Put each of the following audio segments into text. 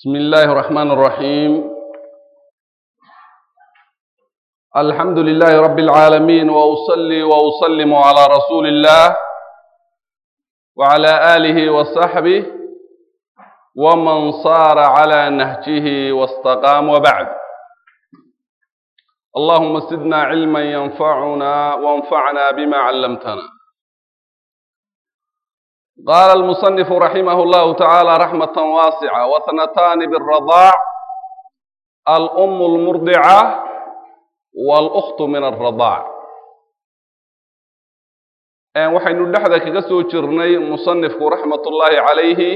بسم الله الرحمن الرحيم الحمد لله رب العالمين وأصلي وأسلم على رسول الله وعلى آله وصحبه ومن صار على نهجه واستقام وبعد اللهم زدنا علما ينفعنا وانفعنا بما علمتنا قال المصنف رحمه الله تعالى رحمة واسعة واثنتان بالرضاع الأم المرضعة والأخت من الرضاع waxaynu dhexda kaga soo jirnay musanifku raxmatullaahi calayhi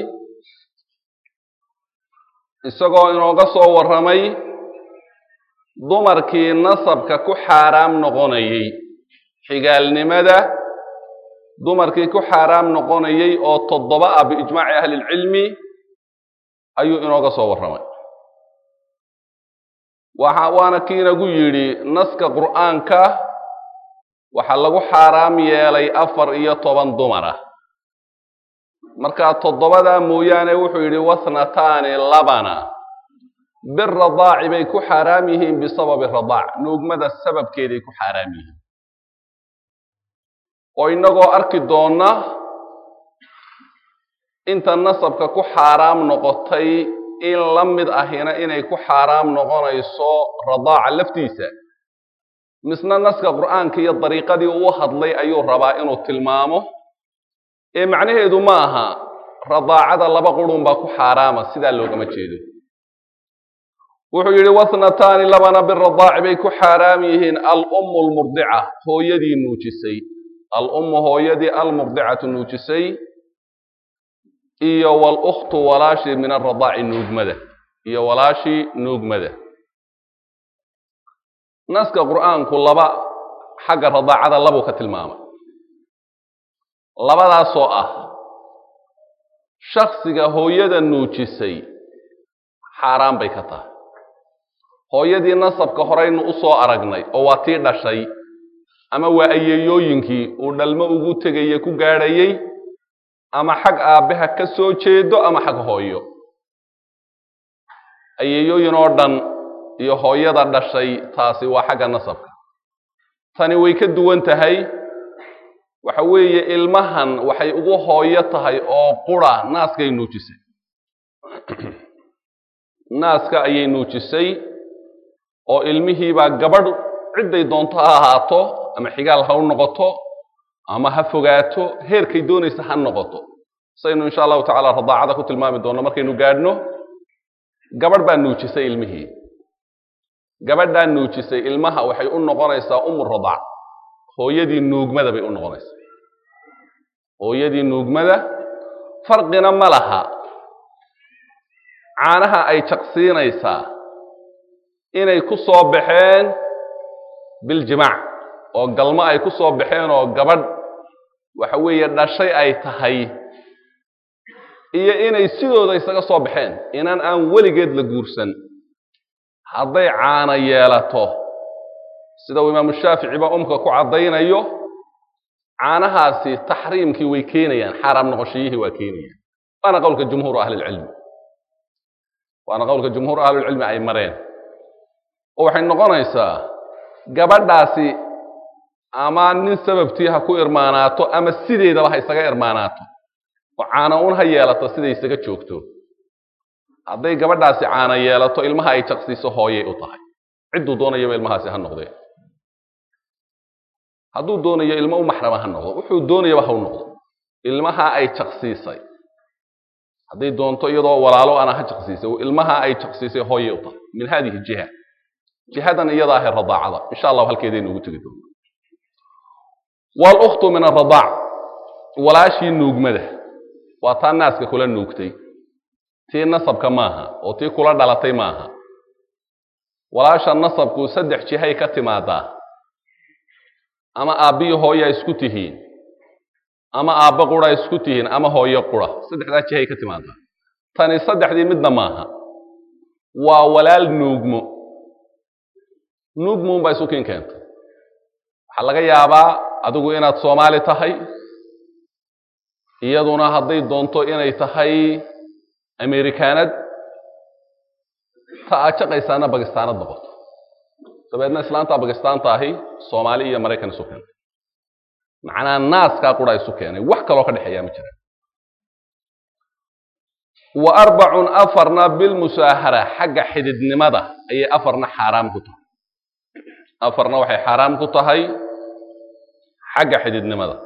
isagoo inooga soo warramay dumarkii nasabka ku xaaraam noqonayey xigaalnimada dumarkii ku xaaraam noqonayey oo toddoba ah biijmaaci ahlilcilmi ayuu inooga soo warramay waxa waana kiinagu yidhi naska qur'aanka waxaa lagu xaaraam yeelay afar iyo toban dumar ah markaa toddobadaa mooyaane wuxuu yidhi wathnataani labana biradaaci bay ku xaaraam yihiin bisababi radaac nuugmada sababkeeday ku xaaraam yihiin oo innagoo arki doonna inta nasabka ku xaaraam noqotay in la mid ahina inay ku xaaraam noqonayso radaaca laftiisa misna naska qur'aanka iyo dariiqadii uu hadlay ayuu rabaa inuu tilmaamo ee macnaheedu ma aha radaacada laba qurun baa ku xaaraama sidaa loogama jeedo wuxuu yidhi wathnataani labana biradaaci bay ku xaaraam yihiin alummu almurdica hooyadii nuujisay alummu hooyadii almurdicatu nuujisay iyo walukhtu walaashii min aradaaci nuugmada iyo walaashii nuugmada naska qur'aanku laba xagga radaacada labuu ka tilmaamay labadaasoo ah shaksiga hooyada nuujisay xaaraan bay ka tahay hooyadii nasabka horeynu u soo aragnay oo waa tii dhashay ama waa ayeeyooyinkii uu dhalmo ugu tegaya ku gaadhayey ama xag aabbaha ka soo jeedo ama xag hooyo ayeeyooyin oo dhan iyo hooyada dhashay taasi waa xagga nasabka tani way ka duwan tahay waxa weeye ilmahan waxay ugu hooyo tahay oo qura naaskay nuujisay naaska ayay nuujisay oo ilmihiibaa gabadh cidday doonto ha ahaato ama xigaal ha u noqoto ama ha fogaato heerkay doonaysa ha noqoto saynu insha allahu tacala radaacada ku tilmaami doonno markaynu gaadhno gabadh baa nuujisay ilmihii gabadhaa nuujisay ilmaha waxay u noqonaysaa umu radaac hooyadii nuugmada bay u noqonaysaa hooyadii nuugmada farqina ma laha caanaha ay jaqsiinaysaa inay ku soo baxeen biljimaac oo galmo ay ku soo baxeen oo gabadh waxa weeye dhashay ay tahay iyo inay sidooda isaga soo baxeen inaan aan weligeed la guursan hadday caana yeelato sida uu imaamu shaaficiba umka ku caddaynayo caanahaasi taxriimkii way keenayaan xaaraam noqoshayihii waa keenayaan waana qowlka jumhuur ahlilcilmi waana qowlka jumhuur ahlulcilmi ay mareen oo waxay noqonaysaa gabadhaasi ama nin sababtii ha ku irmaanaato ama sideedaba ha isaga irmaanaato oo caana un ha yeelato siday isaga joogto hadday gabadhaasi caana yeelato ilmaha ay jaqsiiso hooyay u tahay cidduu doonayaba ilmahaasi ha noqdee hadduu doonayo ilmo u maxrama ha noqdo wuxuu doonayaba ha u noqdo ilmaha ay jaqsiisay hadday doonto iyadoo walaalo ana ha jaqsiisay ilmaha ay jaqsiisay hooyay u tahay min hadihi jiha jihadan iyada ahe radaacada insha allahu halkeedaynu ugu tegi doona walukhtu min aradaac walaashii nuugmada waa taa naaska kula nuugtay tii nasabka maaha oo tii kula dhalatay maaha walaasha nasabku saddex jihay ka timaadaa ama aabbiyo hooyaa isku tihiin ama aabba qura isku tihiin ama hooyo qura saddexdaa jihay ka timaadaa tani saddexdii midna maaha waa walaal nuugmo nuugmo unbaa isu kiin keentay waxaa laga yaabaa adigu inaad soomaali tahay iyaduna hadday doonto inay tahay amerikaanad ta aad jaqaysaana bakistaanad noqoto dabeedna islaantaa bakistaanta ahi soomaali iyo maraykan isu keentay macnaa naaskaa qura isu keenay wax kaloo ka dhexeeyaa ma jira wa arbacun afarna bilmusaahara xagga xididnimada ayay afarna xaaraam ku tahay afarna waxay xaaraam ku tahay xagga xididnimada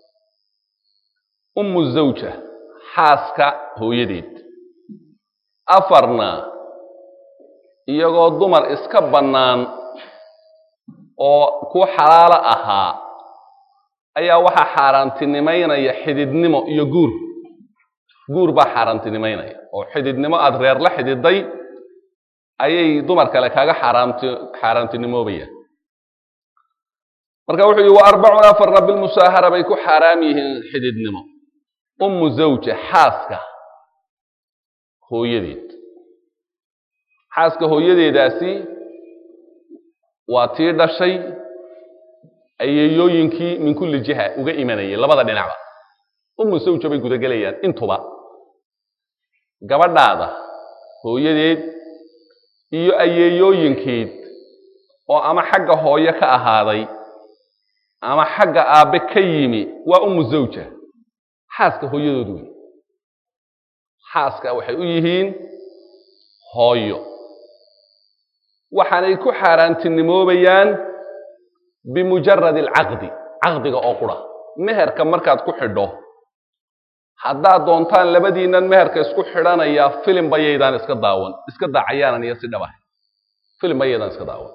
ummu zawja xaaska hooyadeed afarna iyagoo dumar iska bannaan oo ku xalaalo ahaa ayaa waxaa xaaraantinimaynaya xididnimo iyo guur guur baa xaaraantinimaynaya oo xididnimo aada reer la xididay ayay dumar kale kaaga xaaraamti xaaraantinimoobayaan marka wuxuu yihi wa arbacun afarna bilmusaahara bay ku xaaraam yihiin xididnimo ummu zawja xaaska hooyadeed xaaska hooyadeedaasi waa tii dhashay ayeeyooyinkii min kulli jiha uga imanayay labada dhinacba ummu zawja bay gudagelayaan intuba gabadhaada hooyadeed iyo ayeeyooyinkeed oo ama xagga hooyo ka ahaaday ama xagga aabbe ka yimi waa ummu zawja xaaska hooyadood wey xaaska waxay u yihiin hooyo waxaanay ku xaaraantinimoobayaan bimujaradi alcaqdi caqdiga oo qura meherka markaad ku xidho haddaad doontaan labadiinnan meherka isku xidhanayaa filim bayaydaan iska daawan iska daacayaanan iyo si dhabah filim bayaydaan iska daawan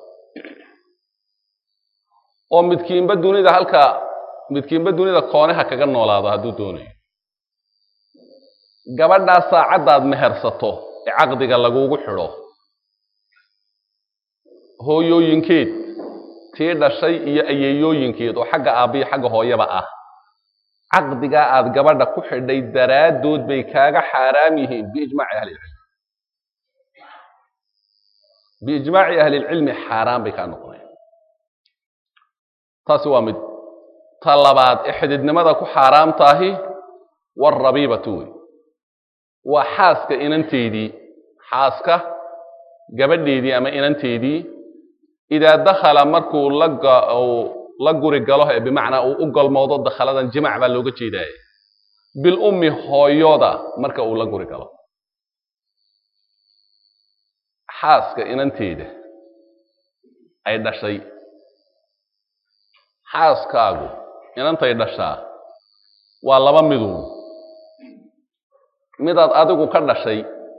oo midkiinba dunida halka midkiinba dunida kooneha kaga noolaado hadduu doonayo gabadhaa saacaddaad mehersato ee caqdiga lagugu xidho hooyooyinkeed tii dhashay iyo ayeeyooyinkeed oo xagga aabbiyo xagga hooyaba ah caqdigaa aad gabadha ku xidhay daraaddood bay kaaga xaaraam yihiin biijmaaci ahlilcilmi biijmaaci ahlilcilmi xaaraan bay kaa noqonayaan taasi waa mid ta labaad ee xididnimada ku xaaraam tahi warabiibatu wey waa xaaska inanteedii xaaska gabadheedii ama inanteedii idaa dakhala markuu la guri galo ee bimacnaa uu u galmoodo dakhaladan jimac baa looga jeedaaya bilummi hooyoda marka uu la guri galo xaaska inanteeda ay dhashay xaaskaagu inantay dhashaa waa laba miduun midaad adigu ka dhashay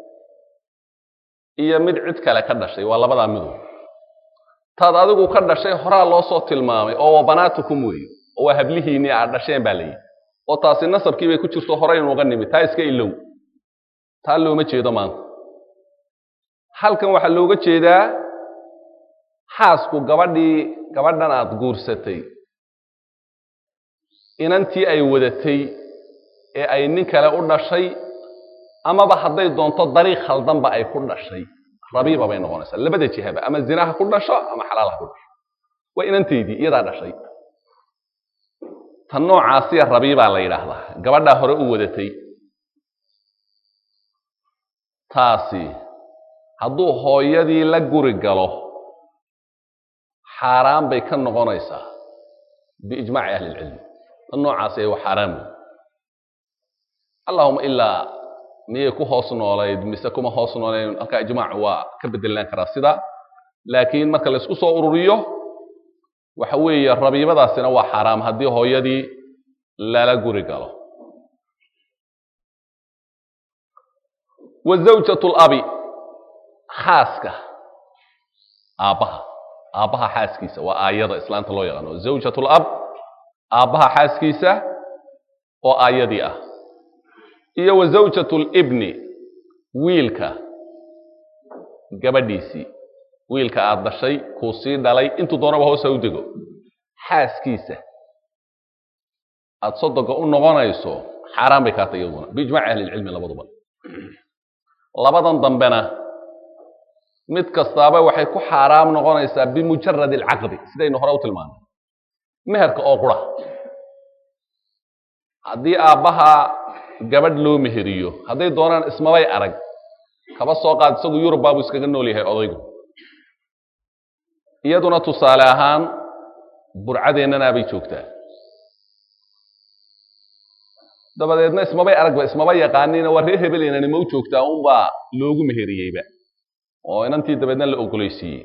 iyo mid cid kale ka dhashay waa labadaa miduun taad adigu ka dhashay horaa loo soo tilmaamay oo waa banaatukum weeye oo waa hablihiinnii aad dhasheen baa layidhi oo taasi nasabkii bay ku jirto horaynuga nimid taa iska ilow taa looma jeedo maanta halkan waxaa looga jeedaa xaasku gabadhii gabadhan aad guursatay inantii ay wadatay ee ay nin kale u dhashay amaba hadday doonto dariiq khaldanba ay ku dhashay rabiiba bay noqonaysaa labada jihaba ama zina ha ku dhasho ama xalaal ha ku dhasho waa inanteydii iyadaa dhashay tan noocaasiya rabiibaa la yidhaahdaa gabadhaa hore u wadatay taasi hadduu hooyadii la guri galo xaaraan bay ka noqonaysaa biijmaaci ahli ilcilmi tan noocaasi waa xaaraan wey allahuma ilaa miyay ku hoos noolayd mise kuma hoos noolayn halkaa ijmaacu waa ka bedelaan karaa sida laakiin marka la isku soo ururiyo waxa weeye rabiibadaasina waa xaaraam haddii hooyadii lala guri galo wa zawjatu labi xaaska aabbaha aabbaha xaaskiisa waa aayada islaanta loo yaqaano zawjatu lab aabbaha xaaskiisa oo aayadii ah iyo wa zawjatu libni wiilka gabadhiisii wiilka aad dhashay kuu sii dhalay intuu doonaba hoosa u dego xaaskiisa aad sodoga u noqonayso xaaraan bay kaatay iyaduna biijmaaci ahlilcilmi labaduba labadan dambena mid kastaaba waxay ku xaaraam noqonaysaa bimujarad alcaqdi sidaynu hore u tilmaanay meherka oo qura haddii aabbaha gabadh loo meheriyo hadday doonaan ismabay arag kaba soo qaad isagu yurub baabuu iskaga nool yahay odaygu iyaduna tusaale ahaan burcadeennanaa bay joogtaa dabadeedna ismabay aragba ismaba yaqaanina waa reer hebel inanima u joogtaa unbaa loogu meheriyeyba oo inantii dabeedna la ogolaysiiyey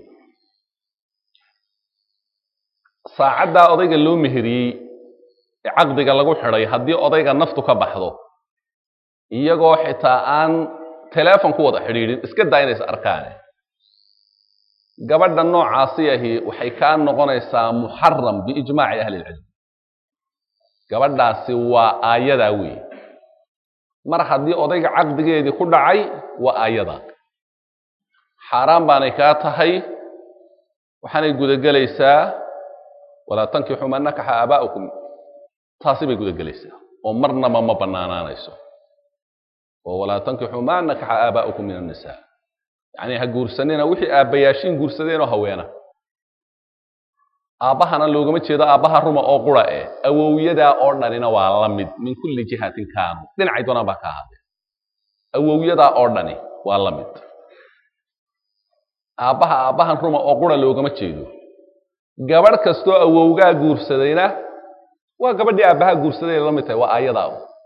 saacaddaa odayga loo meheriyey ee caqdiga lagu xidhay haddii odayga naftu ka baxdo iyagoo xitaa aan teleefon ku wada xidhiidhin iska daa inays arkaane gabadha noocaasi ahi waxay kaa noqonaysaa muxaram biijmaaci ahli ilcilm gabadhaasi waa aayadaa weeye mar haddii odayga caqdigeedii ku dhacay waa aayadaa xaaraan baanay kaa tahay waxaanay gudagelaysaa walaa tankixuu man nakaxa aabaa'ukum taasi bay gudagelaysaa oo marnaba ma bannaanaanayso oo walaa tankixuu maa nakaxa aabaa'ukum min annisaa yacni ha guursanina wixii aabbayaashiin guursadeenoo haweena aabbahana loogama jeedo aabbaha ruma oo qura eh awowyadaa oo dhanina waa la mid min kulli jihatin kaanu dhinacay doonaan baa ka ahaadee awowyadaa oo dhani waa la mid aabbaha aabbahan ruma oo qura loogama jeedo gabadh kastoo awowgaa guursadayna waa gabadhii aabbaha guursaday la mid tahay waa aayadaa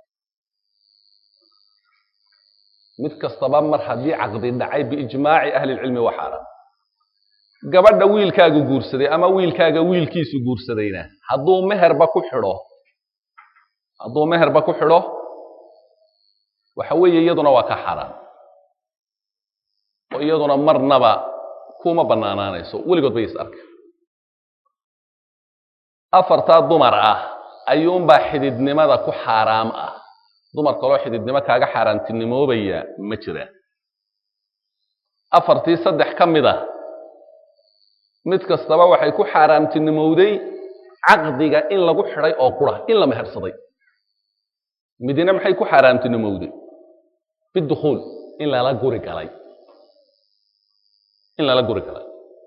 mid kastaba mar haddii caqdi dhacay biijmaaci ahlilcilmi waa xaaraan gabadha wiilkaagu guursaday ama wiilkaaga wiilkiisu guursadayna hadduu meherba ku xidho hadduu meherba ku xidho waxa weeye iyaduna waa ka xaaraan oo iyaduna marnaba kuma bannaanaanayso weligood bay is arka afartaa dumar ah ayuunbaa xididnimada ku xaaraam ah dumar kaloo xididnimo kaaga xaaraantinimoobaya ma jiraan afartii saddex ka mid a mid kastaba waxay ku xaaraamtinimowday caqdiga in lagu xidhay oo qura in la mehersaday midina maxay ku xaaraamtinimowday bidukhuul in lala guri galay in lala guri galay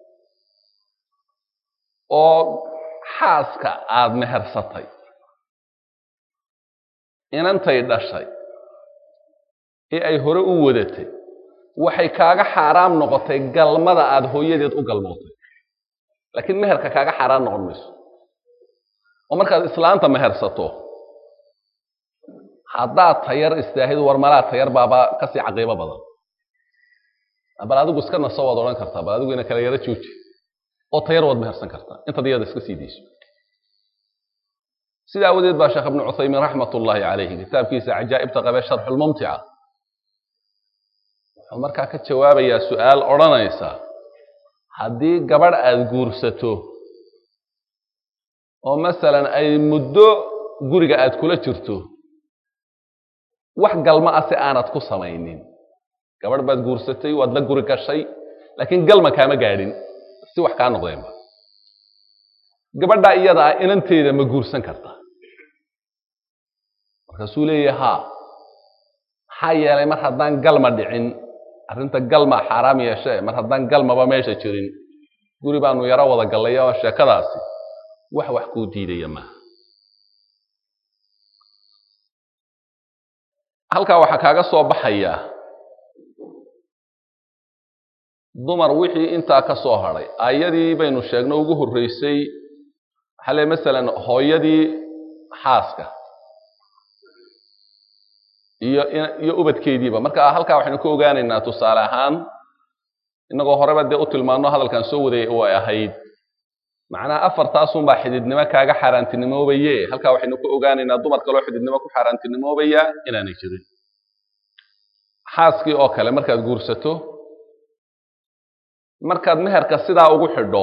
oo xaaska aada mehersatay inantay dhashay ee ay hore u wadatay waxay kaaga xaaraam noqotay galmada aada hooyadeed u galmootay laakiin meherka kaaga xaaraan noqon mayso oo markaad islaanta mehersato haddaad tayar istaahid war malaa tayar baaba kasii caqiibo badan bal adigu iska naso waad odhan kartaa bal adigu ina kala yaro jooji oo tayar waad mehersan kartaa intaad iyada iska sii dayso sida awadeed baa sheekh ibnu cuthaymiin raxmat ullaahi calayhi kitaabkiisa cajaa'ibta qabee sharxulmumtica wuxuu markaa ka jawaabayaa su'aal odhanaysa haddii gabadh aada guursato oo masalan ay muddo guriga aad kula jirto wax galma ah si aanad ku samaynin gabadh baad guursatay waad la guri gashay laakiin galma kaama gaadhin si wax kaa noqdeenba gabadhaa iyada ah inanteeda ma guursan karta markaasuu leeyahay haa maxaa yeelay mar haddaan galma dhicin arrinta galma xaaraam yeeshee mar haddaan galmaba meesha jirin guri baanu yaro wada gallaya oo sheekadaasi wax wax kuu diidaya maaha halkaa waxaa kaaga soo baxaya dumar wixii intaa ka soo hadhay ayadii baynu sheegno ugu horreysay waxaa le masalan hooyadii xaaska iyo iyo ubadkeediiba marka halkaa waxaynu ka ogaanaynaa tusaale ahaan innagoo horeba dee u tilmaano hadalkan soo wadayay way ahayd macnaha afartaasunbaa xididnimo kaaga xaaraantinimoobaye halkaa waxaynu ka ogaanaynaa dumar kaloo xididnimo ku xaaraantinimoobaya inaanay jirin xaaskii oo kale markaad guursato markaad meherka sidaa ugu xidho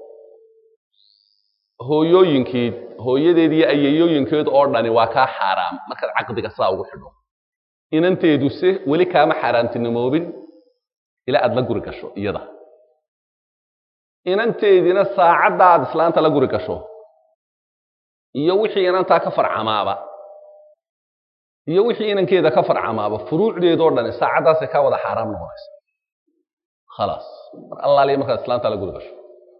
hooyooyinkeed hooyadeed iyo ayayooyinkeed oo dhani waa kaa xaaraam markaad caqdiga sidaa ugu xidho inanteedu se weli kaama xaaraantinimoobin ilaa aad la guri gasho iyada inanteediina saacadda aad islaanta la guri gasho iyo wixii inantaa ka farcamaaba iyo wixii inankeeda ka farcamaaba furuucdeedoo dhani saacaddaasay kaa wada xaaraam noqonaysa khalaas mar allaaliya markaad islaanta la guri gasho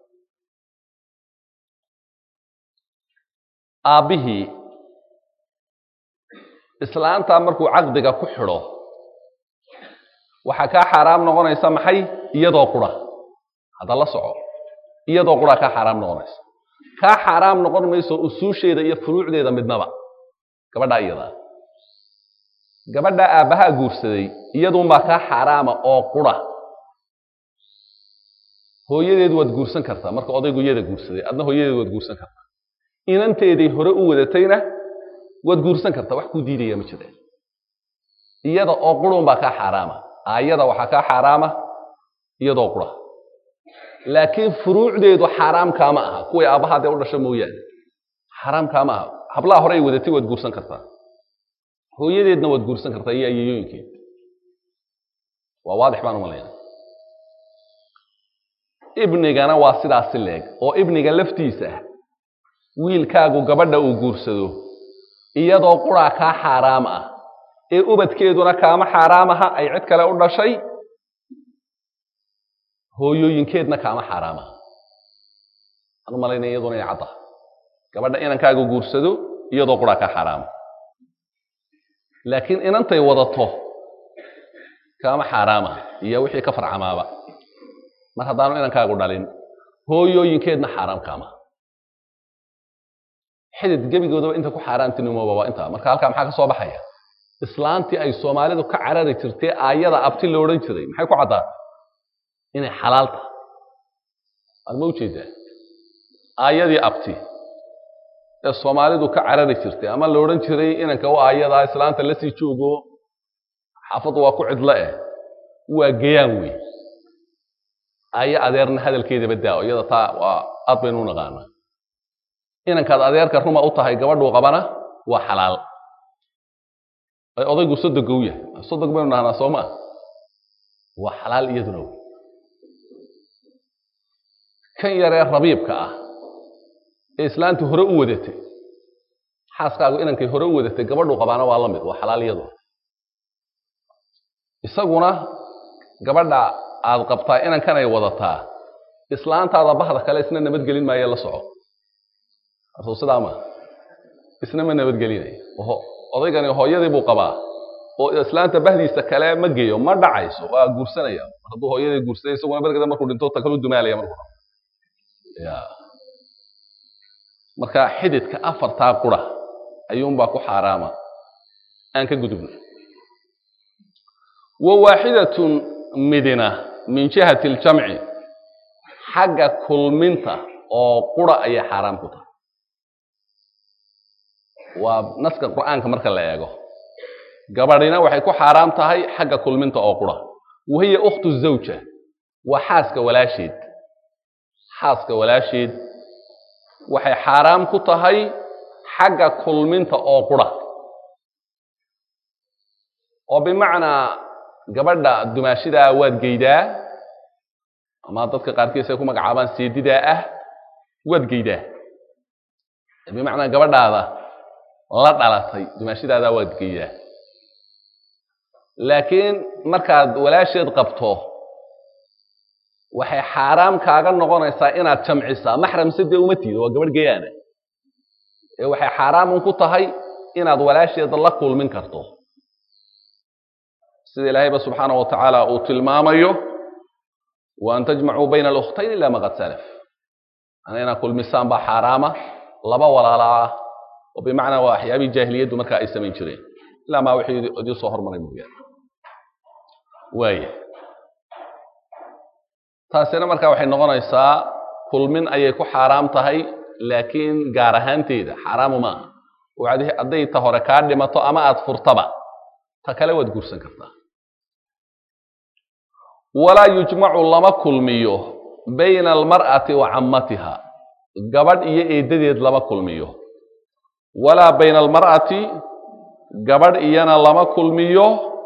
aabbihii islaantaa markuu caqdiga ku xidho waxaa kaa xaaraam noqonaysa maxay iyadoo qura hadda la soco iyadoo qura kaa xaaraam noqonaysa kaa xaaraam noqon mayso usuusheeda iyo furuucdeeda midnaba gabadhaa iyadaa gabadhaa aabbahaa guursaday iyaduunbaa kaa xaaraama oo qura hooyadeed waad guursan kartaa marka odaygu iyada guursaday adna hooyadeed waad guursan kartaa inanteeday hore u wadatayna waad guursan kartaa wax kuu diidaya ma jireen iyada oo qurunbaa kaa xaaraama aayada waxaa kaa xaaraama iyadoo qura laakiin furuucdeedu xaaraam kaama aha kuway aabbahaa dee u dhasho mooyaane xaaraam kaama aha hablaha hore ay wadatay waad guursan kartaa hooyadeedna waad guursan kartaa iyo ayayooyinkeed waa waadix baan umalayna ibnigana waa sidaasi leeg oo ibniga laftiisa wiilkaagu gabadha uu guursado iyadoo quraa kaa xaaraam ah ee ubadkeeduna kaama xaaraam aha ay cid kale u dhashay hooyooyinkeedna kaama xaaraam aha aan u malaynaya iyaduna inay cadda gabadha inankaagu guursado iyadoo quraa kaa xaaraama laakiin inantay wadato kaama xaaraama iyo wixii ka farcamaaba mar haddaanu inankaagu dhalin hooyooyinkeedna xaaraam kaama xidid gebigoodaba inta ku xaaraamtinimooba waa intaa marka halkaa maxaa ka soo baxaya islaantii ay soomaalidu ka carari jirtay aayada abti lo odhan jiray maxay ku caddaatay inay xalaal tahay waad ma ujeedaa aayadii abti ee soomaalidu ka carari jirtay ama la odhan jiray inanka u aayadaa islaanta la sii joogo xaafaddu waa ku cidlo eh waa gayaan wey aayo adeerna hadalkeedaba daa iyada taa waa aad baynu u naqaanaa inankaad adeerka ruma u tahay gabadhuu qabana waa xalaal ay odaygu sodoga u yahay sodog baynu dhahnaa soo maa waa xalaal iyaduna wey kan yaree rabiibka ah ee islaantii hore u wadatay xaaskaagu inankay hore u wadatay gabadhuu qabaana waa la mid waa xalaal iyaduna isaguna gabadha aad qabtaa inankan ay wadataa islaantaada bahda kale isna nabadgelin maayo la soco asuu sidaa maa isna ma nabadgelinayo odaygani hooyadii buu qabaa oo islaanta bahdiisa kale ma geeyo ma dhacayso waa guursanaya mar hadduu hooyadii guursaday isaguna barkada markuu dhinto ta kalu dumaalaya markuu ya marka xididka afartaa qura ayuunbaa ku xaaraama aan ka gudubno wa waaxidatun midina min jihati aljamci xagga kulminta oo qura ayay xaaraam ku tahay waa naska qur'aanka marka la eego gabadhina waxay ku xaaraam tahay xagga kulminta oo qura wahiya ukhtu zawja waa xaaska walaasheed xaaska walaasheed waxay xaaraam ku tahay xagga kulminta oo qura oo bimacnaa gabadha dumaashidaa waad geydaa ama dadka qaarkiis ay ku magacaabaan seedidaa ah waad geydaa bimacnaa gabadhaada la dhalatay dumaashidaadaa waad geydaa laakiin markaad walaasheed qabto waxay xaaraam kaaga noqonaysaa inaad jamcisaa maxram se dee uma tiido waa gabadh geyaana ee waxay xaaraamun ku tahay inaad walaasheed la kulmin karto sida ilaahayba subxaana wa tacaala uu tilmaamayo wa an tajmacuu bayna alukhtayn ila ma qad salaf ana inaad kulmisaan baa xaaraama laba walaala ah oo bimacnaa waa waxyaabihii jaahiliyaddu markaa ay samayn jireen ilaa maa wixii idii soo hormaray mooyaane waaya taasina markaa waxay noqonaysaa kulmin ayay ku xaaraam tahay laakiin gaar ahaanteeda xaaraamu maaha hadday ta hore kaa dhimato ama aad furtaba ta kale waad guursan kartaa walaa yujmacu lama kulmiyo bayna almar'ati wa cammatiha gabadh iyo eeddadeed lama kulmiyo walaa bayna almar'ati gabadh iyana lama kulmiyo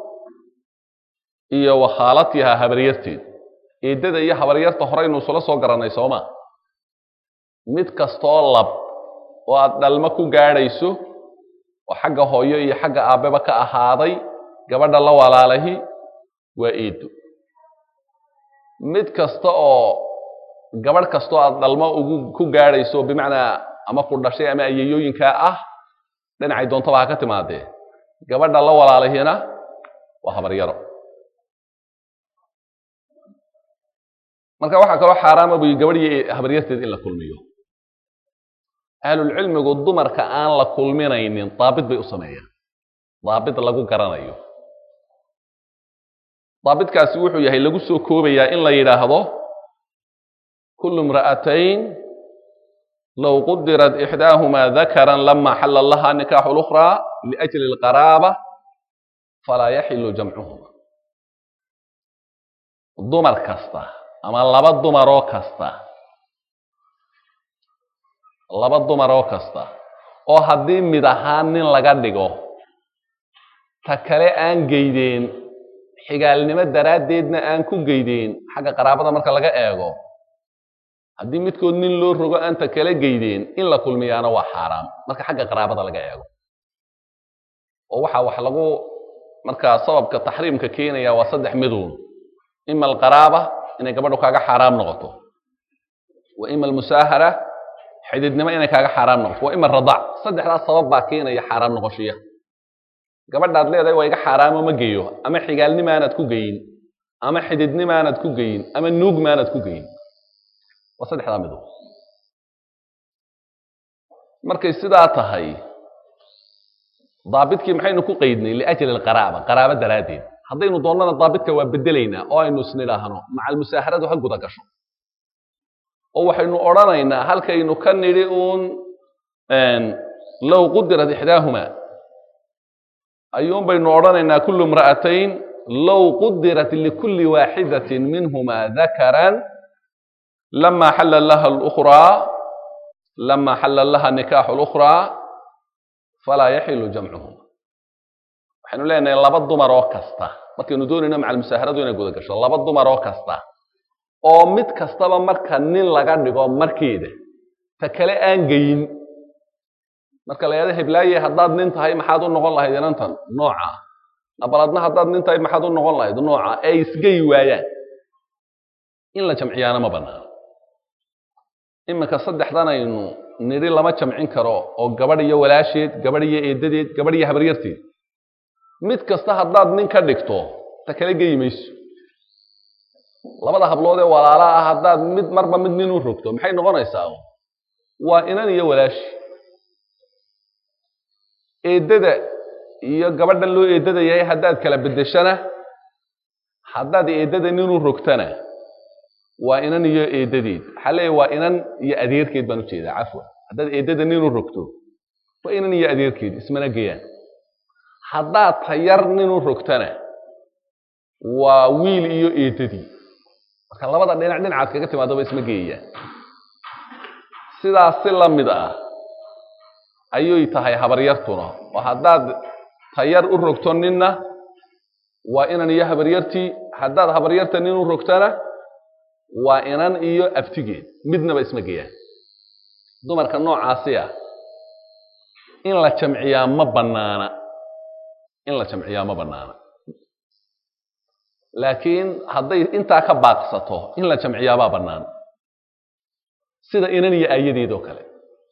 iyo wa khaalatiha habaryarteed eeddada iyo habaryarta horeynu isula soo garannay sooma mid kastoo lab oo aad dhalmo ku gaadhayso oo xagga hooyo iyo xagga aabbeba ka ahaaday gabadha la walaalahi waa eeddo mid kasta oo gabadh kastoo aad dhalmo ugu ku gaadhayso bimacnaa ama ku dhashay ama ayayooyinkaa ah dhinacay doontaba ha ka timaadee gabadha la walaalahina waa habaryaro marka waxaa kaloo xaaraama buyi gabadh iyo habaryarteed in la kulmiyo ahlulcilmigu dumarka aan la kulminaynin daabit bay u sameeyaan daabit lagu garanayo daabitkaasi wuxuu yahay lagu soo koobayaa in la yidhaahdo kulu imra'atayn low qudirat ixdaahumaa dakaran lama xalla laha nikaaxu lukhraa liajli alqaraaba falaa yaxilu jamcuhuma dumar kasta ama laba dumaroo kasta laba dumaroo kasta oo haddii mid ahaan nin laga dhigo ta kale aan geydeen xigaalnimo daraaddeedna aan ku geydeen xagga qaraabada marka laga eego haddii midkood nin loo rogo aan ta kale geydeen in la kulmiyaana waa xaaraam marka xagga qaraabada laga eego oo waxaa wax lagu markaa sababka taxriimka keenaya waa saddex miduun ima alqaraaba inay gabadhu kaaga xaaraam noqoto wa ima almusaahara xididnimo inay kaaga xaaraam noqoto wa ima aradac saddexdaas sabab baa keenaya xaaraam noqoshiya gabadhaad leedahay waa iga xaaraamo ma geeyo ama xigaalnimaanad ku geyin ama xididnimaanad ku geyin ama nuugmaanad ku geyin waa saddexdaa midood markay sidaa tahay daabitkii maxaynu ku qeydnay liajli alqaraaba qaraabo daraaddeed haddaynu doonnana daabitka waa bedelaynaa oo aynu isnidhaahno maca almusaaharadu ha guda gasho oo waxaynu odhanaynaa halkaynu ka nidhi uun low qudirat ixdaahuma ayuun baynu odhanaynaa kullu imra'atayn low qudirat likulli waaxidatin minhuma dakaran lama xalla laha lukhraa lama xalla laha nikaaxu lukhraa falaa yaxilu jamcuhuma waxaynu leenahay laba dumar oo kasta markaynu doonayno maca almusaaharadu inay guda gasho laba dumar oo kasta oo mid kastaba marka nin laga dhigo markeeda ta kale aan geyin marka la yahado heblaaye haddaad nin tahay maxaad u noqon lahayd inantan nooca nabaladna haddaad nin tahay maxaad u noqon lahayd nooca ee isgeyi waayaan in la jamciyaana ma banaano iminka saddexdanaynu nidhi lama jamcin karo oo gabadh iyo walaasheed gabadh iyo eedadeed gabadh iyo habaryarteed mid kasta haddaad nin ka dhigto ta kale geyi mayso labada hablood ee walaala ah haddaad mid marba mid nin u rogto maxay noqonaysaa waa inan iyo walaashi eeddada iyo gabadhan loo eeddada yahay haddaad kala beddeshana haddaad eeddada nin u rogtana waa inan iyo eeddadeed waxaa leeyahy waa inan iyo adeerkeed baan ujeedaa cafwan haddaad eeddada nin u rogto waa inan iyo adeerkeed ismana geeyaan haddaad tayar nin u rogtana waa wiil iyo eeddadii marka labada dhinac dhinacaad kaga timaadaba isma geeyayaan sidaas si la mid ah ayuy tahay habaryartuna oo haddaad tayar u rogto ninna waa inan iyo habaryartii haddaad habaryarta nin u rogtana waa inan iyo abtigeed midnaba isma geeyaan dumarka noocaasi ah in la jamciyaa ma bannaana in la jamciyaa ma bannaana laakiin hadday intaa ka baaqsato in la jamciyaabaa bannaan sida inan iyo aayadeed oo kale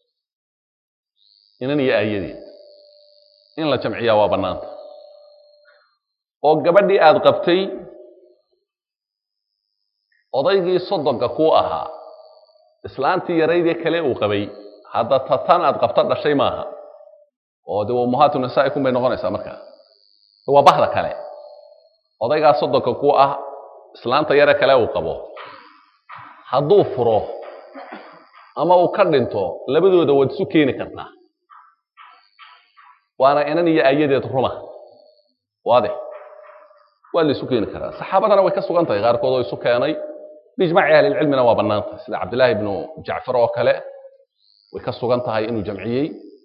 inan iyo aayadeed in la jamciyaa waa bannaanta oo gabadhii aada qabtay odaygii soddonka kuu ahaa islaantii yaraydee kale uu qabay hadda tatan aad qabto dhashay maaha oo dee ummahaatu nisaa'ikum bay noqonaysaa markaa waa bahda kale odaygaa soddonka ku ah islaanta yare kale uu qabo hadduu furo ama uu ka dhinto labadooda waad isu keeni kartaa waana inan iyo aayadeed ruma waadix waa la isu keeni karaa saxaabadana way ka sugan tahay qaarkood oo isu keenay biijmaaci ahlilcilmina waa bannaantay sida cabdillaahi ibnu jacfar oo kale way ka sugan tahay inuu jamciyey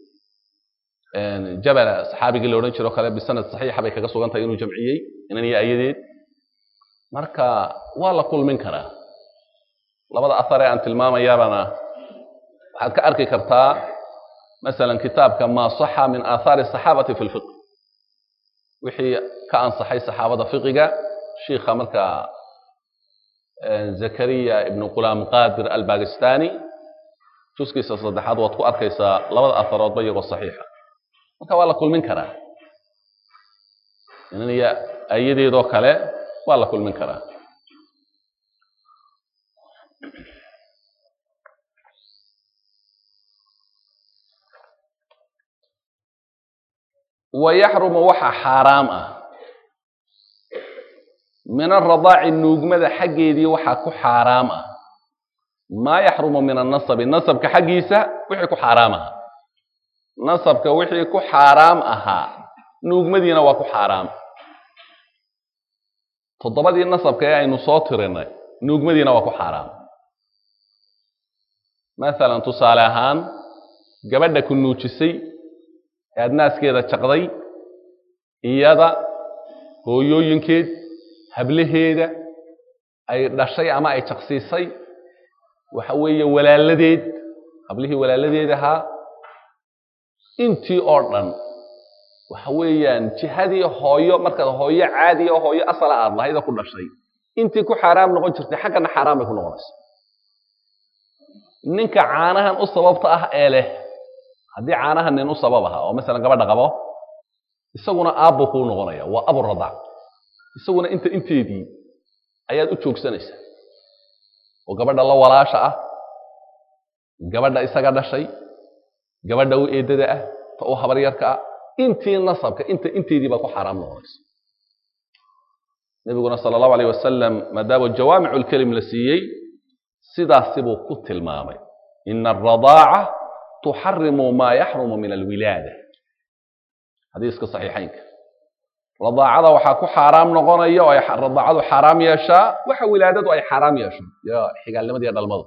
jabala saxaabigii la odhan jiro kale bisanad saxiixa bay kaga sugan tahay inuu jamciyey inan iyo ayadeed marka waa la kulmin karaa labada ahar ee aan tilmaamayaabana waxaad ka arki kartaa masalan kitaabka maa saxa min aathaari asaxaabati fi lfiq wixii ka ansaxay saxaabada fiqiga shiikha marka zakariya ibnu qulaam qadir albakistani juskiisa saddexaad waad ku arkaysaa labada aharoodba iyagoo saxiixa marka waa la kulmin karaa inan iyo ayadeedoo kale waa la kulmin karaa wa yaxrumu waxa xaaraam ah min aradaaci nuugmada xaggeedii waxaa ku xaaraam ah maa yaxrumu min annasabi nasabka xaggiisa wixii ku xaaraam ahaa nasabka wixii ku xaaraam ahaa nuugmadiina waa ku xaaraam toddobadii nasabka ee aynu soo tirinay nuugmadiina waa ku xaaraam masalan tusaale ahaan gabadha ku nuujisay ee aad naaskeeda jaqday iyada hooyooyinkeed hablaheeda ay dhashay ama ay jaqsiisay waxa weeye walaaladeed hablihii walaaladeed ahaa intii oo dhan waxa weeyaan jihadii hooyo markaad hooyo caadiya oo hooyo asala aad lahayda ku dhashay intii ku xaaraam noqon jirtay xaggana xaaraan bay ku noqonaysa ninka caanahan u sababta ah ee leh haddii caanahan nin u sabab aha oo masalan gabadha qabo isaguna aabbu kuu noqonaya waa aburadac isaguna inta inteedii ayaad u joogsanaysaa oo gabadha la walaasha ah gabadha isaga dhashay gabadha u eedada ah ta u habaryarka ah intii nasabka inta inteedii baa ku xaaraam noqonaysa nebiguna sala allahu alayh wasalam maadaama jawaamicu lkelim la siiyey sidaasi buu ku tilmaamay ina aradaaca tuxarimu maa yaxrumu min alwilaada xadiiska saxiixaynka radaacada waxaa ku xaaraam noqonaya oo ay radaacadu xaaraam yeeshaa waxa wilaadadu ay xaaraam yeesho iyo xigaalnimada iyo dhalmadu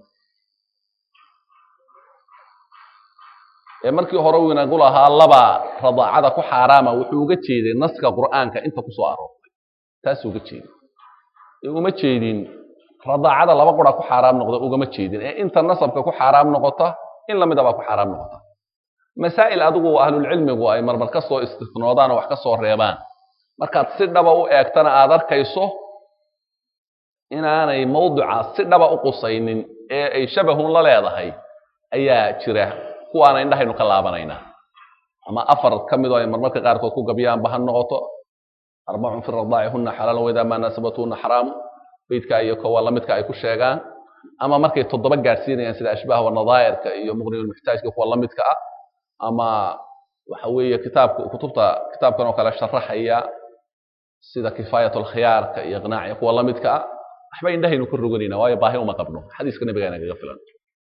ee markii hore uu inagu lahaa laba radaacada ku xaaraama wuxuu uga jeeday naska qur'aanka inta ku soo aroortay taasuu uga jeeday ee uma jeedin radaacada laba qura ku xaaraam noqda ugama jeedin ee inta nasabka ku xaaraam noqota in lamida baa ku xaaraam noqota masaa'il adigu ahlulcilmigu ay marmar ka soo istifnoodaan oo wax ka soo reebaan markaad si dhaba u eegtana aad arkayso inaanay mawduca si dhaba u qusaynin ee ay shabahun la leedahay ayaa jira kuwaana indhahaynu ka laabanaynaa ama afar ka mid oo ay marmarka qaarkood ku gabiyaanba ha noqoto arbacun fi radaaci huna xalaalan waidaa maa naasabatuhuna xaraamu beydka iyo kowa lamidka ay ku sheegaan ama markay toddoba gaadhsiinayaan sida ashbaah wanadaa'irka iyo muqnilmuxtaajka kuwa lamidka ah ama waxa weeye kitaabka kutubta kitaabkan oo kale sharaxaya sida kifaayat alkhiyaarka iyo iqnaaciya kuwa lamidka ah waxba indhahaynu ka roganayna waayo baahi uma qabno xadiiska nabiga inagaga filan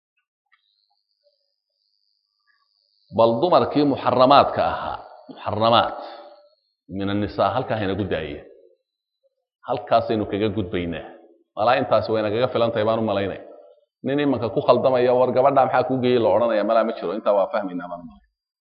bal dumarkii muxaramaadka ahaa muxaramaat min annisaa halkaa haynagu daaya halkaasaynu kaga gudbaynaa malaa intaasi way nagaga filan tahay baan u malaynaya nin imanka ku khaldamaya war gabadha maxaa kuu geeyey la odhanaya malaa ma jiro intaa waa fahmaynaa baan u malay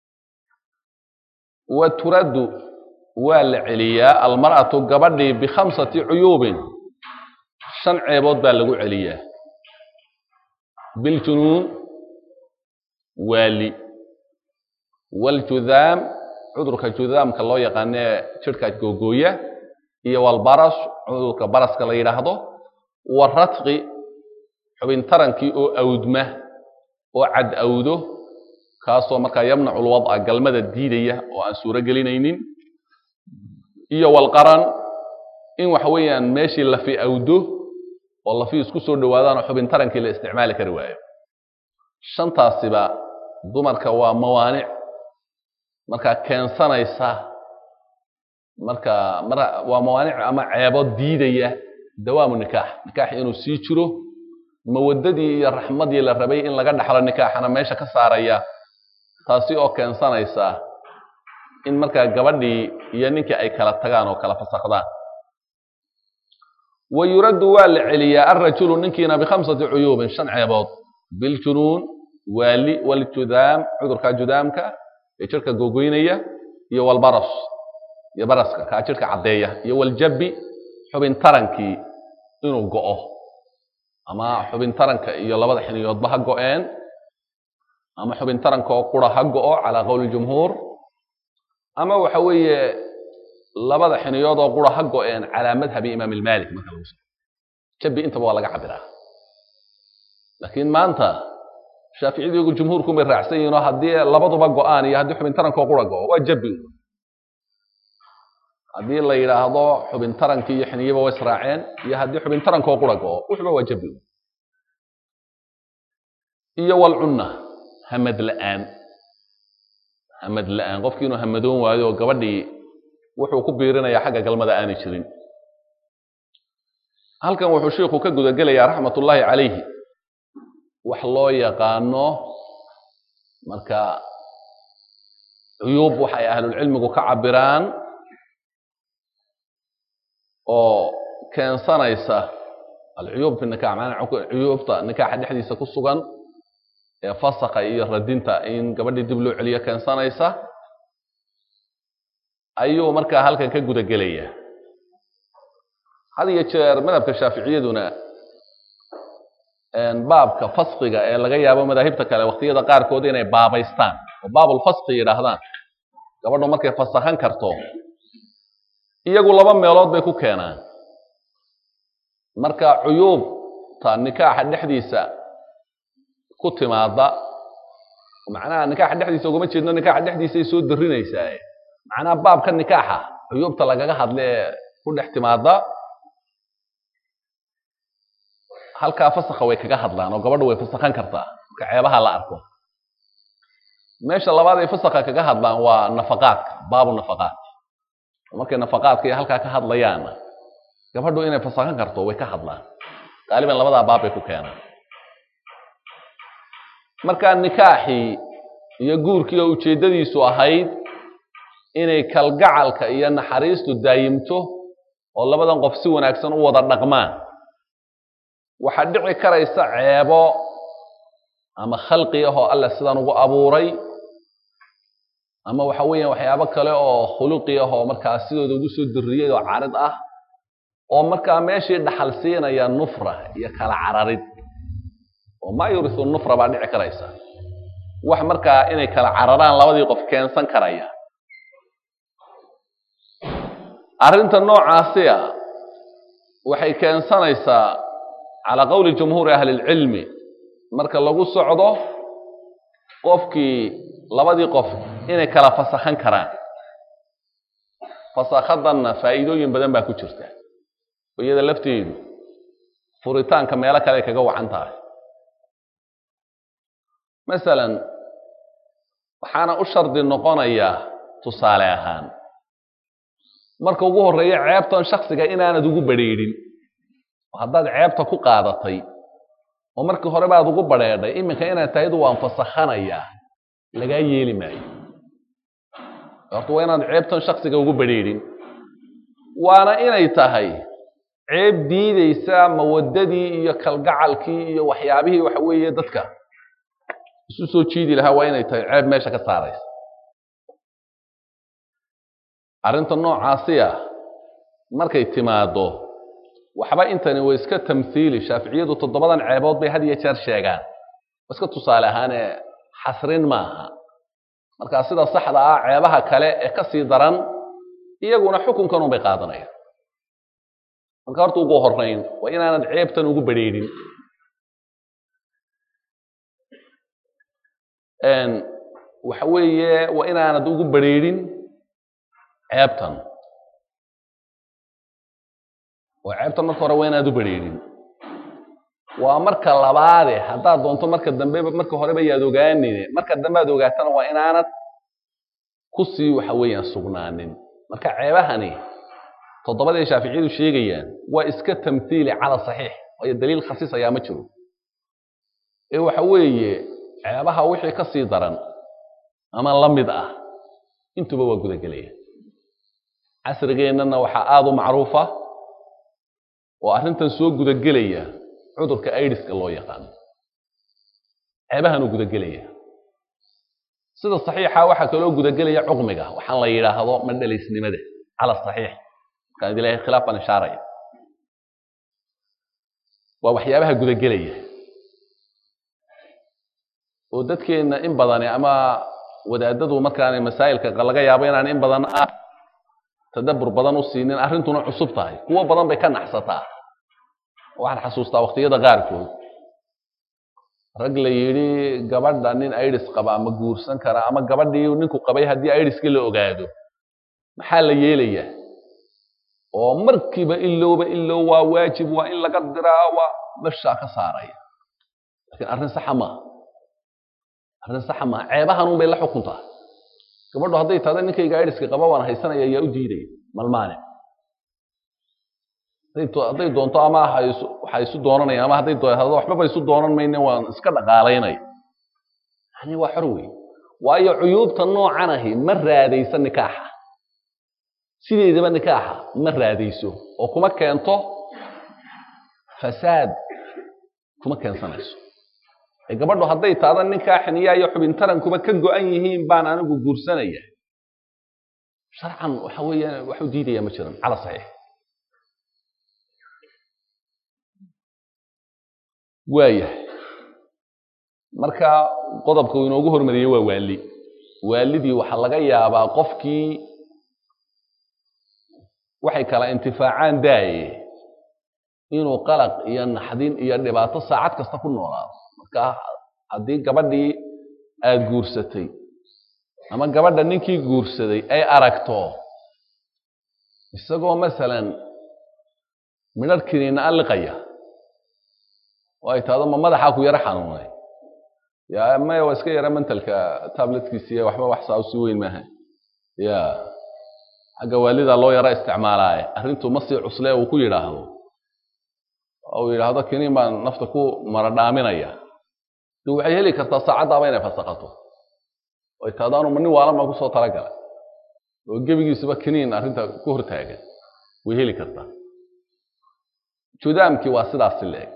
wa turaddu waa la celiyaa almar'atu gabadhii bikhamsati cuyuubin shan ceebood baa lagu celiyaa biljunuun waali waljudaam cudurka judaamka loo yaqaanee jidhka googooya iyo walbaras cudurka baraska la yidhaahdo waratqi xubin tarankii oo awdma oo cad awdo kaasoo markaa yamnacu lwadca galmada diidaya oo aan suuro gelinaynin iyo walqaran in waxa weeyaan meeshii lafi awdo oo lafi isku soo dhowaadaan oo xubin tarankii la isticmaali kari waayo shantaasiba dumarka waa mawaanic markaa keensanaysa marka mar waa mawaanic ama ceebo diidaya dawaamu nikaax nikaax inuu sii jiro mawadadii iyo raxmadii la rabay in laga dhaxlo nikaaxana meesha ka saaraya taasi oo keensanaysa in markaa gabadhii iyo ninkii ay kala tagaan oo kala fasakdaan wa yuraddu waa la celiyaa alrajulu ninkiina bikhamsati cuyuubin shan ceebood biljunuun waali waljudaam cudurka judaamka ee jirka googoynaya iyo walbaras iyo baraska kaa jirka caddeeya iyo waljabi xubin tarankii inuu go'o ama xubin taranka iyo labada xiniyoodba ha go'een ama xubin taranka oo qura ha go'o calaa qowli jumhuur ama waxa weeye labada xiniyood oo qura ha go'een calaa madhabi imaam ilmalik marka lagu soo jabi intaba waa laga cabiraa laakiin maanta shaaficiyadiigu jumhuurku may raacsan yihiin oo haddii labaduba go'aan iyo haddii xubin taranka oo qura go'o waa jabi haddii la yidhaahdo xubin tarankii iyo xiniyaba way israaceen iyo haddii xubin tarankoo qura go'o wuxuba waa jabi iyo walcunna hamad la'aan hamad la-aan qofkii inuu hamadoon waayo oo gabadhii wuxuu ku biirinayaa xagga galmada aanay jirin halkan wuxuu sheikhu ka gudagelayaa raxmatullaahi calayhi wax loo yaqaano marka cuyuub waxay ahlulcilmigu ka cabiraan oo keensanaysa alcuyuub fi nikax maanaa cuyuubta nikaaxa dhexdiisa ku sugan ee fasakha iyo radinta in gabadhii dib loo celiyo keensanaysa ayuu markaa halkan ka guda gelaya had iyo jeer madhabka shaaficiyaduna baabka faskiga ee laga yaabo madaahibta kale waqtiyada qaarkood inay baabaystaan oo baabulfaski yidhaahdaan gabadhu markay fasakhan karto iyagu laba meelood bay ku keenaan marka cuyuubta nikaaxa dhexdiisa ku timaada macnaha nikaaxa dhexdiisa ugama jeedno nikaaxa dhexdiisay soo darinaysaa macnaha baabka nikaaxa cuyuubta lagaga hadla ee ku dhex timaada halkaa fasakha way kaga hadlaan oo gabadhu way fasakhan kartaa marka ceebaha la arko meesha labaad ay fasakha kaga hadlaan waa nafaqaadka baabu nafaqaat markay nafaqaadka iyo halkaa ka hadlayaanna gabadhu inay fasakhan karto way ka hadlaan qaaliban labadaa baab bay ku keenaan marka nikaaxii iyo guurkii oo ujeeddadiisu ahayd inay kalgacalka iyo naxariistu daayimto oo labadan qof si wanaagsan u wada dhaqmaan waxaa dhici karaysa ceebo ama khalqi ah oo alla sidan ugu abuuray ama waxa weeyaan waxyaabo kale oo khuluqi ah oo markaa sidooda ugu soo diriyey oo carid ah oo markaa meeshii dhaxal siinaya nufra iyo kala cararid oo maa yurisu nufra baa dhici karaysa wax markaa inay kala cararaan labadii qof keensan karaya arrinta noocaasiya waxay keensanaysaa calaa qowli jumhuuri ahli lcilmi marka lagu socdo qofkii labadii qof inay kala fasakhan karaan fasakhadanna faa'iidooyin badan baa ku jirta oo iyada lafteedu furitaanka meelo kale ay kaga wacan tahay masalan waxaana u shardi noqonayaa tusaale ahaan marka ugu horreeya ceebtan shaksiga inaanad ugu badrheedhin oo haddaad ceebta ku qaadatay oo markii hore baad ugu badrheedhay iminka inaad tahaydu waan fasakhanayaa lagaa yeeli maayo horta waa inaad ceebtan shaksiga ugu badrheedhin waana inay tahay ceeb diideysa mawadadii iyo kalgacalkii iyo waxyaabihii waxa weeye dadka isu soo jiidi lahaa waa inay tahay ceeb meesha ka saaraysa arrinta noocaasiya markay timaado waxba intani way iska tamhiili shaaficiyadu toddobadan ceebood bay had iyo jeer sheegaan waa iska tusaale ahaanee xasrin maaha markaa sida saxda ah ceebaha kale ee ka sii daran iyaguna xukunkan unbay qaadanayaan marka horta ugu horrayn waa inaanad ceebtan ugu badrheedhin waxa weeye waa inaanad ugu badrheedhin ceebtan oo ceebtan marka hore waa inaad u badrheedhin waa marka labaade haddaad doonto marka dambe marka horeba yaad ogaanine marka dambe aad ogaatana waa inaanad ku sii waxa weeyaan sugnaanin marka ceebahani toddobadii shaaficiyadu sheegayaan waa iska tamhiili cala saxiix waayo daliil khasiis ayaa ma jiro ee waxa weeye ceebaha wixii ka sii daran ama la mid ah intuba waa gudagelaya casrigeennana waxaa aada u macruufa oo arrintan soo gudagelaya cudurka aidiska loo yaqaano ceebahanuu gudagelaya sida saxiixa waxaa kaloo gudagelaya cuqmiga waxaan la yidhaahdo madhalaysnimada cala saxiix markaan idin leeyahay khilaaf baan ishaaraya waa waxyaabaha gudagelaya oo dadkeenna in badani ama wadaadadu markaanay masaa'ilka laga yaabo inaan in badan ah tadabbur badan u siinin arrintuna cusub tahay kuwo badan bay ka naxsataa waxaan xasuustaa waqtiyada qaarkood rag la yidhi gabadha nin idis qaba ama guursan kara ama gabadhii ninku qabay haddii idiskii la ogaado maxaa la yeelayaa oo markiiba ilowba ilow waa waajib waa in laga diraa waa meshaa ka saaraya laakiin arrin saxa maaha arrin saxa maaha ceebahan un bay la xukuntaa gabadhu hadday tahda ninkayga aidiska qaba waan haysanaya ayaa u diidaya malmaane hadday doonto ama waxay isu doonanaya ama hadday doonado waxbaba isu doonan mayne waan iska dhaqaalaynaya yani waa xor wey waayo cuyuubta noocan ahi ma raadayso nikaaxa sideedaba nikaaxa ma raadayso oo kuma keento fasaad kuma keensanayso ee gabadhu hadday taada ninkaa xiniyaa iyo xubintarankuba ka go-an yihiin baan anigu guursanaya sharcan waxa weeyaan waxu diidaya ma jiran cala saxiix waayahay marka qodobka uu inoogu hormariyey waa waali waalidii waxaa laga yaabaa qofkii waxay kala intifaacaan daaye inuu qalaq iyo naxdin iyo dhibaato saacad kasta ku noolaado marka haddii gabadhii aada guursatay ama gabadha ninkii guursaday ay aragto isagoo masalan midhar kiniina alliqaya oo ay tahdo ma madaxaa ku yaro xanuunay ya maya waa iska yara mentalka tabletkiisiiya waxba wax saa usii weyn maaha ya xagga waalida loo yaro isticmaalaaye arrintu ma sii cuslee uu ku yidhaahdo uu yidhaahdo kiniin baan nafta ku maradhaaminaya de waxay heli kartaa saacaddaaba inay fasaqato ay tahdo anu ma nin waalan baan kusoo talagalay oo gebigiisuba kiniin arrinta ku hortaagan way heli kartaa judaamkii waa sidaasi leeg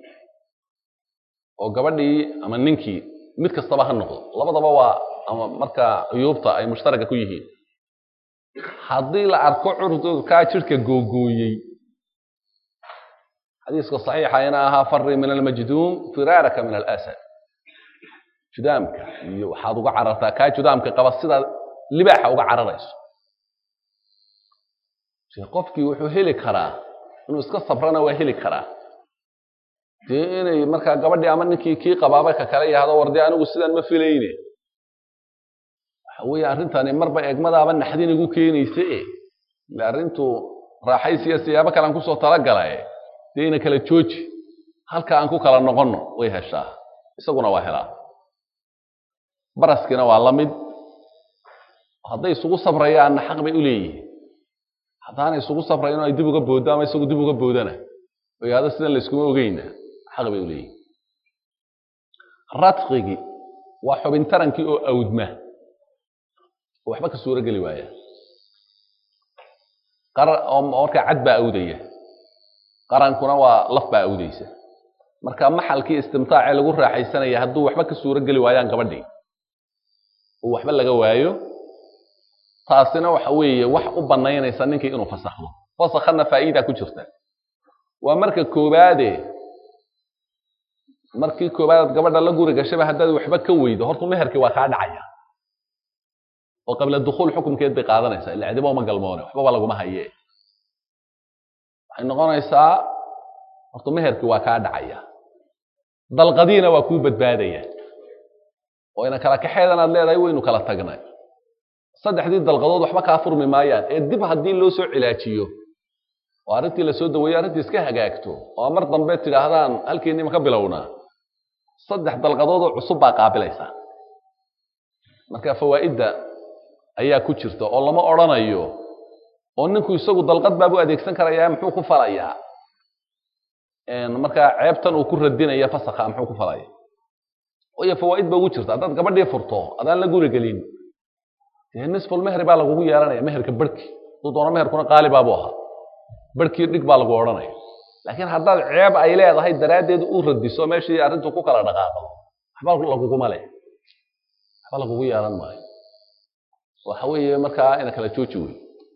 oo gabadhii ama ninkii mid kastaba ha noqdo labadaba waa ama markaa cuyuubta ay mushtaraka ku yihiin haddii la arko curdurkaa jidhka googooyey xadiiska saxiixa ina ahaa fari min almajduum firaaraka min alasad judaamka iyo waxaad uga carartaa kaa judaamka qaba sidaad libaaxa uga cararayso qofkii wuxuu heli karaa inuu iska sabrana waa heli karaa dee inay markaa gabadhii ama ninkii kii qabaaba ka kale yahdo war dee anigu sidan ma filayne waxa weeye arrintani marba eegmadaaba naxdin igu keenaysa e ile arrintu raaxaysiya siyaabo kale aan kusoo talagalae dee ina kala jooji halka aan ku kala noqonno way heshaa isaguna waa helaa baraskiina waa la mid hadday isugu sabrayaanna xaq bay u leeyihiin haddaanay isugu sabrayn oo ay dib uga booddo ama isagu dib uga boodana oo yahdo sidan layskuma ogeyna xaq bay u leeyihin radqigii waa xubin tarankii oo awdma oo waxba ka suuro geli waaya oo markaa cad baa awdaya qarankuna waa laf baa awdaysa marka maxalkii istimtaacee lagu raaxaysanaya hadduu waxba ka suuro geli waayaan gabadhii oo waxba laga waayo taasina waxa weeye wax u bannaynaysa ninkii inuu fasakhdo fasakhana faa'iida ku jirta waa marka koobaade markii koobaadaad gabadha la guri gashaba haddaad waxba ka weydo horta meherkii waa kaa dhacaya oo qabla dukhuul xukumkeed bay qaadanaysaa illa cidiba uma galmoone waxbaba laguma haye waxay noqonaysaa horta meherkii waa kaa dhacaya dalqadiina waa kuu badbaadaya oo ina kala kaxeedan aad leedahay waynu kala tagnay saddexdii dalqadood waxba kaa furmi maayaan ee dib haddii loo soo cilaajiyo oo arrintii lasoo daweeyo arrintii iska hagaagto oo mar dambe tidhaahdaan halkiinima ka bilownaa saddex dalqadoodoo cusub baa qaabilaysa marka fawaa'idda ayaa ku jirta oo lama odrhanayo oo ninku isagu dalqad baabu adeegsan karayaa muxuu ku falayaa markaa ceebtan uu ku radinaya fasakha muxuu ku falaya waayo fawaa'id ba ugu jirta haddaad gabadhii furto adaan la guri gelin dee nisful mehri baa lagugu yeelanaya meherka barhki hadduu doono meherkuna qaali baabu ahaa barhkii dhig baa lagu odhanaya laakiin haddaad ceeb ay leedahay daraaddeed u radiso meeshii arrintu ku kala dhaqaaqdo waxba laguguma leh waxba lagugu yeelan maayo waxa weeye markaa ina kala jooji wey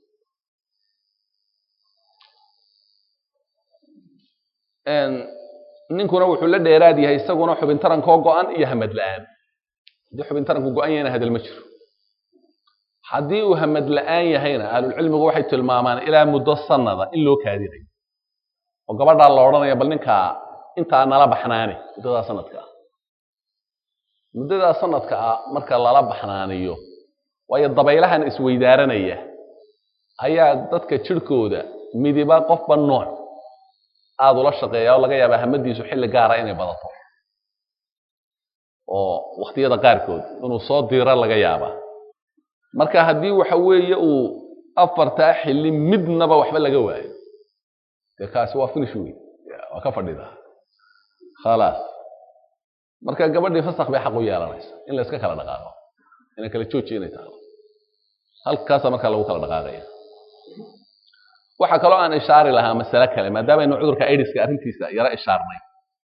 ninkuna wuxuu la dheeraad yahay isaguna xubin tarankoo go-an iyo hamad la-aan haddii xubin taranku go-an yahayna hadal ma jiro haddii uu hamad la-aan yahayna ahlulcilmigu waxay tilmaamaan ilaa muddo sanada in loo kaadinayo oo gabadhaa la odhanaya bal ninkaa intaa nala baxnaani muddadaa sanadka ah muddadaa sanadka ah marka lala baxnaaniyo waayo dabaylahan isweydaaranaya ayaa dadka jirhkooda midiba qofba nooc aada ula shaqeeya oo laga yaabaa hamadiisu xilli gaara inay badato oo wakhtiyada qaarkood inuu soo diiro laga yaabaa marka haddii waxa weeye uu afartaa xilli midnaba waxba laga waayo dee kaasi waa finish wey waa ka fadhidaa khalaas marka gabadhii fasak bay xaq u yeelanaysa in la iska kala dhaqaaqo inay kala jooji inay tahay halkaasa markaa lagu kala dhaqaaqaya waxaa kaloo aan ishaari lahaa masale kale maadaamaaynu cudurka aidiska arrintiisa yaro ishaarnay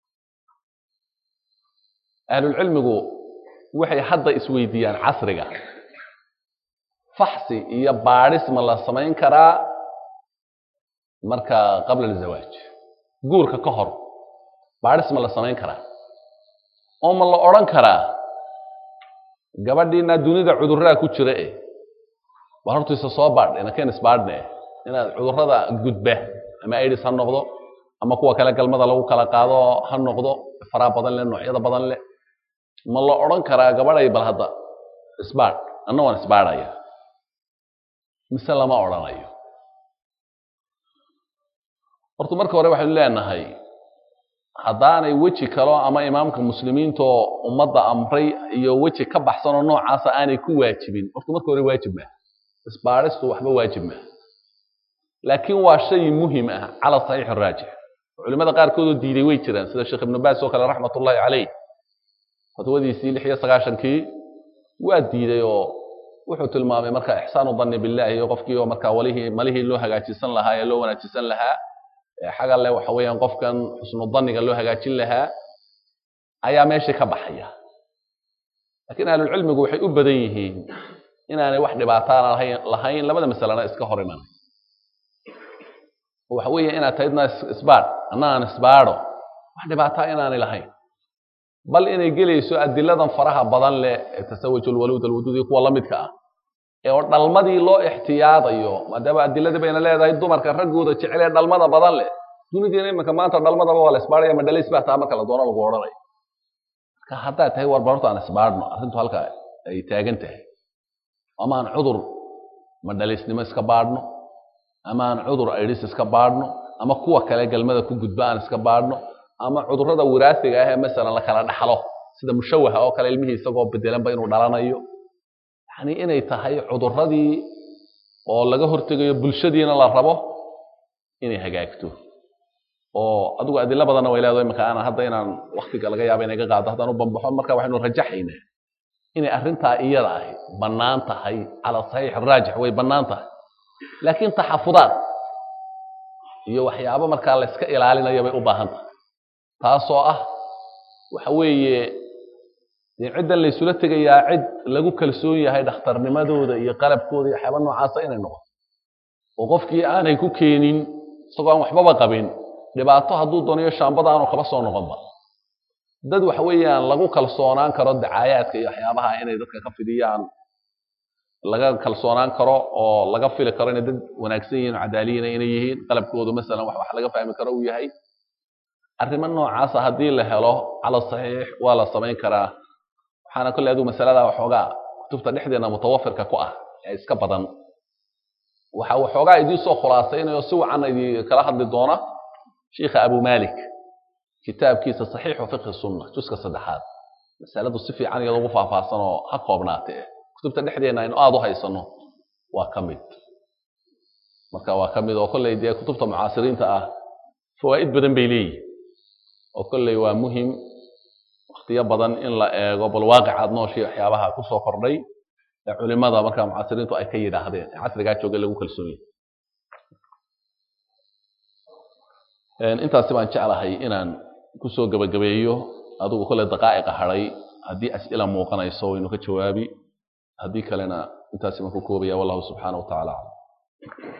ahlulcilmigu waxay hadda isweydiiyaan casriga faxsi iyo baadhis ma la samayn karaa marka qabla alzawaaj guurka ka hor baadhis ma la samayn karaa oo ma la odhan karaa gabadhiina dunida cudurraa ku jira e bal hortiisa soo baadh inaken isbaadhne inaad cudurrada gudba ama aids ha noqdo ama kuwa kale galmada lagu kala qaado ha noqdo faraa badan leh noocyada badan leh ma la odhan karaa gabadhay bal hadda isbaadh anna waan isbaadhaya mise lama odhanayo horta marka hore waxaynu leenahay haddaanay weji kalo ama imaamka muslimiintaoo ummadda amray iyo weji ka baxsanoo noocaasa aanay ku waajibin horta marka hore waajib maaha isbaadhistu waxba waajib maaha laakiin waa shay muhim ah cala saxiix araajix culimada qaarkoodoo diiday way jiraan sida sheekh ibnu baas oo kale raxmat ullahi caleyh fatwadiisii lix iyo sagaashankii waa diiday oo wuxuu tilmaamay marka ixsaanu danni billahi iyo qofkii oo markaa walihii malihii loo hagaajisan lahaa ee loo wanaajisan lahaa xaga le waxa weeyaan qofkan xusnu danniga loo hagaajin lahaa ayaa meeshii ka baxaya laakiin ahlulcilmigu waxay u badan yihiin inaanay wax dhibaataana lahayn labada masalena iska hor imanay waxa weeye inaad tahydna isbaadh anna aan isbaadho wax dhibaataa inaanay lahayn bal inay gelayso adiladan faraha badan leh ee tasawuj alwaluud alwuduud iyo kuwa la midka ah ee oo dhalmadii loo ixtiyaadayo maadaama adiladii bayna leedahay dumarka raggooda jecel ee dhalmada badan leh dunidiina iminka maanta dhalmadaba waa la isbaadhaya ma dhalays baa taa marka la doono lagu odhanayo marka haddaad tahay war barorta aan isbaadhno arrintu halka ay taagan tahay ama aan cudur ma dhalaysnimo iska baadhno ama aan cudur aidhis iska baadhno ama kuwa kale galmada ku gudba aan iska baadhno ama cudurrada wiraasiga ah ee masalan la kala dhaxlo sida mushawaha oo kale ilmihii isagoo bedelanba inuu dhalanayo yani inay tahay cudurradii oo laga hortegayo bulshadiina la rabo inay hagaagto oo adigu adilo badanna way leedahay imaka aanan hadda inaan waktiga laga yaaba inay ga qaado haddaan u bambaxo marka waxaynu rajaxaynaa inay arrintaa iyada ahi bannaan tahay cala saxiix araajix way bannaan tahay laakiin taxafudaad iyo waxyaabo markaa la iska ilaalinaya bay u baahan tahay taasoo ah waxa weeye dee ciddan laysula tegayaa cid lagu kalsoon yahay dhakhtarnimadooda iyo qalabkooda iyo waxyaaba noocaasa inay noqoto oo qofkii aanay ku keenin isagoo aan waxbaba qabin dhibaato hadduu doonayo shaambada aanu kaba soo noqonba dad waxa weeyaan lagu kalsoonaan karo dacaayaadka iyo waxyaabaha inay dadka ka fidiyaan laga kalsoonaan karo oo laga fili karo inay dad wanaagsan yihiin oo cadaaliyiina inay yihiin qalabkoodu masalan wax wax laga fahmi karo uu yahay arrimo noocaasa haddii la helo cala saxiix waa la samayn karaa waxaana kolley adigu masalada waxoogaa kutubta dhexdeena mutawafirka ku ah ee iska badan waxa waxoogaa idiin soo khulaasaynayo si wacan idin kala hadli doona sheikha abu malik kitaabkiisa saxiixu fiqhi sunna juska saddexaad masaladu si fiican iyadoo ugu faahfaahsan oo ha koobnaatee kutubta dhexdeena aynu aada u haysano waa ka mid marka waa ka mid oo kolley dee kutubta mucaasiriinta ah fawaa'id badan bay leeyihin oo kolley waa muhim waktiyo badan in la eego bal waaqicaad nooshii waxyaabaha ku soo kordhay ee culimada marka mucaasiriintu ay ka yidhaahdeen ee casrigaa jooga lagu kalsoon yahay intaasi baan jeclahay inaan kusoo gebagabeeyo adigu kolley daqaa'iqa hadhay haddii as'ila muuqanayso waynu ka jawaabi haddii kalena intaasi baan ku koobaya wallahu subxaana wa tacala aclam